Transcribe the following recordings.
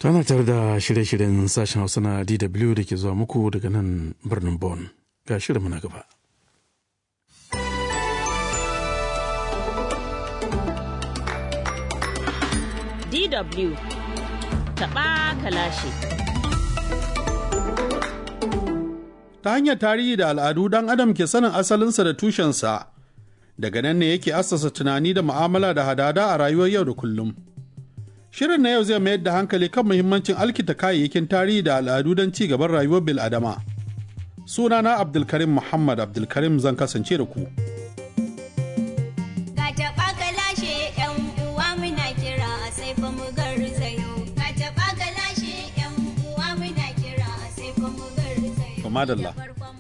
Tana tare da shirye-shiryen sashen Hausa na DW da ke zuwa muku daga nan birnin Bonn. Ga shirin na gaba. DW taɓa kalashi. Ta hanyar tarihi da al'adu ɗan adam ke sanin asalinsa da tushensa, daga nan ne yake assasa tunani da mu'amala da hadada a rayuwar yau da kullum. Shirin na yau zai mayar da hankali kan muhimmancin alkita kayayyakin tarihi da al'adu don ci gaban rayuwar bil'adama. Sunana Abdulkarim Muhammad Abdulkarim zan kasance da ku. madalla.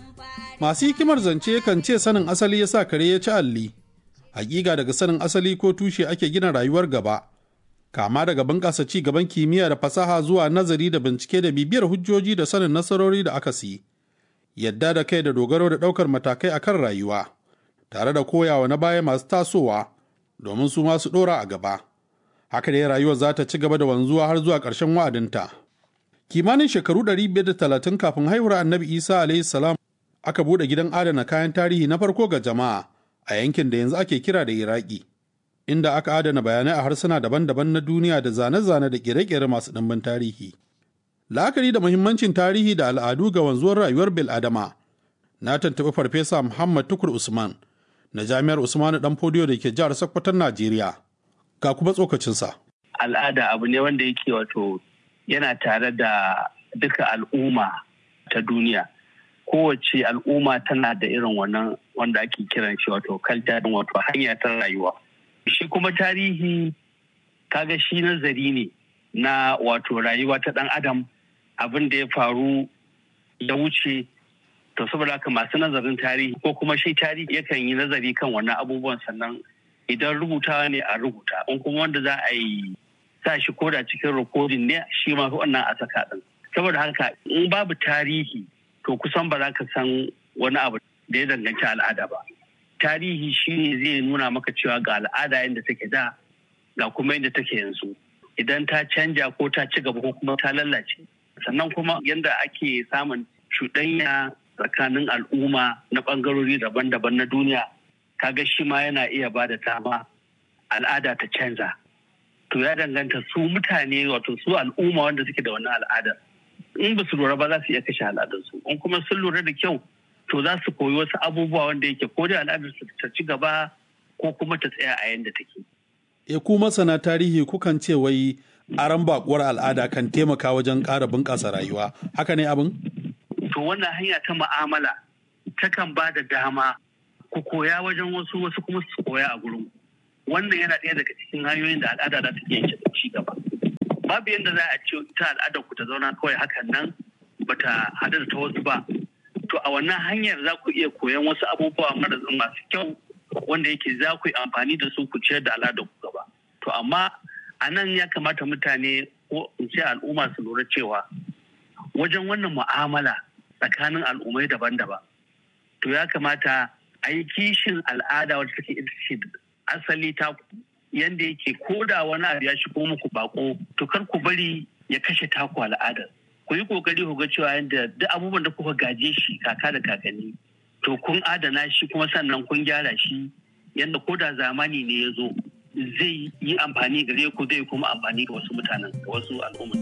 Masu hikimar zance kan ce sanin asali ya sa kare ya ci alli. Hakika daga sanin asali ko tushe ake gina rayuwar gaba. Kama daga bunƙasa ci gaban kimiyya da fasaha zuwa nazari da bincike da bibiyar hujjoji da sanin nasarori da aka si. Yadda da kai da dogaro da ɗaukar matakai akan rayuwa. Tare da koyawa na baya masu tasowa domin su masu ɗora a gaba. Haka dai rayuwar za ta ci gaba da wanzuwa har zuwa ƙarshen wa'adinta. kimanin shekaru 530 kafin haihuwar annabi isa alaihi salam aka bude gidan adana kayan tarihi na farko ga jama'a a yankin da yanzu ake kira da iraki inda aka adana bayanai a harsuna daban-daban na duniya da zane-zane da kere-kere masu ɗimbin tarihi la'akari da muhimmancin tarihi da al'adu ga wanzuwar rayuwar bil'adama na tantabi farfesa muhammad tukur usman na jami'ar usmanu dan fodiyo da ke jihar sokoton najeriya ga kuma tsokacinsa al'ada abu ne wanda yake wato yana tare da duka al'umma ta duniya kowace al'umma tana da irin wannan wanda ake kiran shi wato kalta wato hanya ta rayuwa shi kuma tarihi kaga shi nazari ne na wato rayuwa ta dan adam abin da ya faru ya wuce to saboda haka masu nazarin tarihi ko kuma shi tarihi yakan yi nazari kan wannan abubuwan sannan idan rubutawa ne a rubuta in kuma wanda za a yi sa shi koda cikin rikodin ne shi ma wannan a saka din saboda haka in babu tarihi to kusan ba za ka san wani abu da ya danganci al'ada ba tarihi shi ne zai nuna maka cewa ga al'ada yadda take da ga kuma yadda take yanzu idan ta canja ko ta ci gaba ko kuma ta lallace sannan kuma yadda ake samun cuɗanya tsakanin al'umma na ɓangarori daban-daban na duniya kaga shi ma yana iya ba da dama al'ada ta canza to ya danganta su mutane wato su al'umma wanda suke da wannan al'adar in ba su lura ba za su iya kashe al'adarsu in kuma sun lura da kyau to za su koyi wasu abubuwa wanda yake ko da al'adar su ta ci gaba ko kuma ta tsaya a yanda take. E ku masana tarihi kukan ce wai aran bakuwar al'ada kan taimaka wajen ƙara bunƙasa rayuwa haka ne abin? To wannan hanya ta mu'amala takan ba da dama ku koya wajen wasu wasu kuma su koya a gurin wannan yana ɗaya daga cikin hanyoyin da al'ada za ta iya ci gaba babu yadda za a ce ta al'adar ku ta zauna kawai hakan nan bata haɗu da ta wasu ba to a wannan hanyar za ku iya koyan wasu abubuwa masu kyau wanda yake za ku yi amfani da su ku ciyar da al'adar ku gaba to amma a nan ya kamata mutane ko in ce al'umma su lura cewa wajen wannan mu'amala tsakanin al'ummai daban-daban to ya kamata a yi kishin al'ada wadda take ita ce asali ta yanda yake ko da wani abu ya shigo muku bako to kar ku bari ya kashe taku al'adar ku yi kokari ku ga cewa yadda duk abubuwan da kuka gaje shi kaka da kakanni to kun adana shi kuma sannan kun gyara shi yadda ko da zamani ne ya zo zai yi amfani gare ku zai kuma amfani ga wasu mutanen ga wasu al'umma.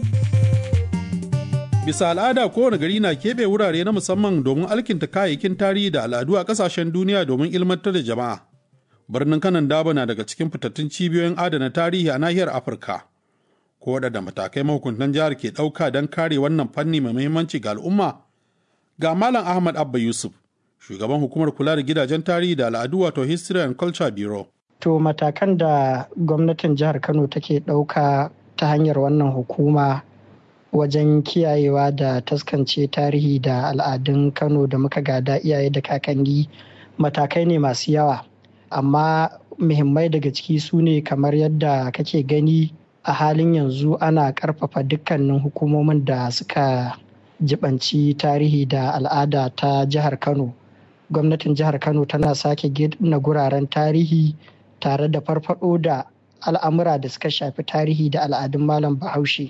Bisa al'ada kowane gari na keɓe wurare na musamman domin alkinta kayayyakin tarihi da al'adu a ƙasashen duniya domin ilmantar da jama'a. birnin kanan daba na daga cikin fitattun cibiyoyin adana tarihi a nahiyar afirka ko da matakai mahukuntan jihar ke ɗauka don kare wannan fanni mai muhimmanci ga al'umma ga malam ahmad abba yusuf shugaban hukumar kula da gidajen tarihi da al'adu wato history and culture bureau to matakan da gwamnatin jihar kano take ɗauka ta hanyar wannan hukuma wajen kiyayewa da taskance tarihi da al'adun kano da muka gada iyaye da kakanni matakai ne masu yawa amma muhimmai daga ciki su ne kamar yadda kake gani a halin yanzu ana karfafa dukkanin hukumomin da suka jibanci tarihi da al'ada ta jihar kano gwamnatin jihar kano tana sake gina guraren tarihi tare da farfado da al'amura da suka shafi tarihi da al'adun malam bahaushe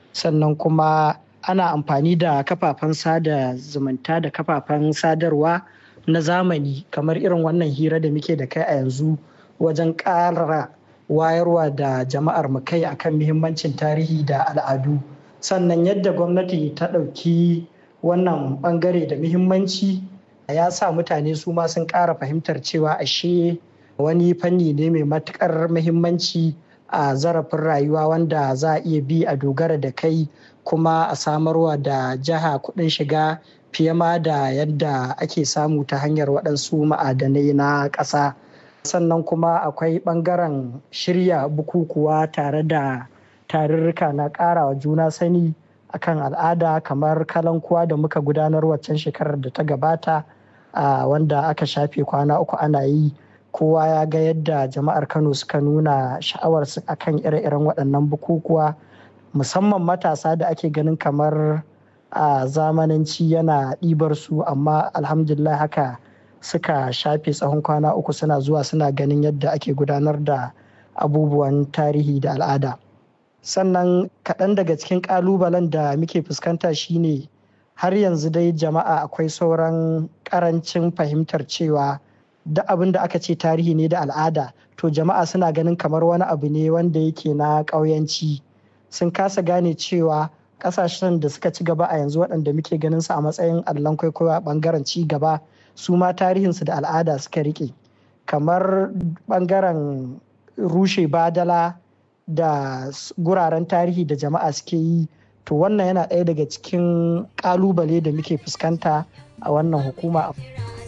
sannan kuma ana amfani da kafafen sada zumunta da kafafen sadarwa na zamani kamar irin wannan hira da muke da kai a yanzu wajen ƙara wayarwa da jama'ar mu kai akan muhimmancin tarihi da al'adu sannan yadda gwamnati ta ɗauki wannan ɓangare da muhimmanci ya sa mutane su ma sun ƙara fahimtar cewa ashe wani fanni ne mai matuƙar muhimmanci a zarafin rayuwa wanda za a iya bi a dogara da kai kuma a samarwa da jiha kuɗin shiga fiye ma da yadda ake samu ta hanyar waɗansu ma'adanai na ƙasa sannan kuma akwai ɓangaren shirya bukukuwa tare da tarurruka na ƙarawa juna sani akan al'ada kamar kalankuwa da muka gudanar waccan shekarar da ta gabata wanda aka shafe kwana uku ana yi kowa ya ga yadda jama'ar kano suka nuna sha'awarsu akan ire-iren waɗannan bukukuwa musamman matasa da ake ganin kamar a zamananci yana ɗibar su amma alhamdulillah haka suka shafe tsawon kwana uku suna zuwa suna ganin yadda ake gudanar da abubuwan tarihi da al'ada sannan kaɗan daga cikin ƙalubalen da muke fuskanta shine har yanzu dai jama'a akwai sauran ƙarancin fahimtar cewa duk abin da aka ce tarihi ne da al'ada to jama'a suna ganin kamar wani abu ne wanda yake na ƙauyanci sun kasa gane cewa ƙasashen da suka ci gaba a yanzu waɗanda muke ganin su a matsayin allon kwaikwayo a ɓangaren ci gaba su ma tarihinsu da al'ada suka riƙe kamar ɓangaren rushe badala da guraren tarihi da jama'a suke yi to wannan yana ɗaya daga cikin ƙalubale da muke fuskanta a wannan hukuma.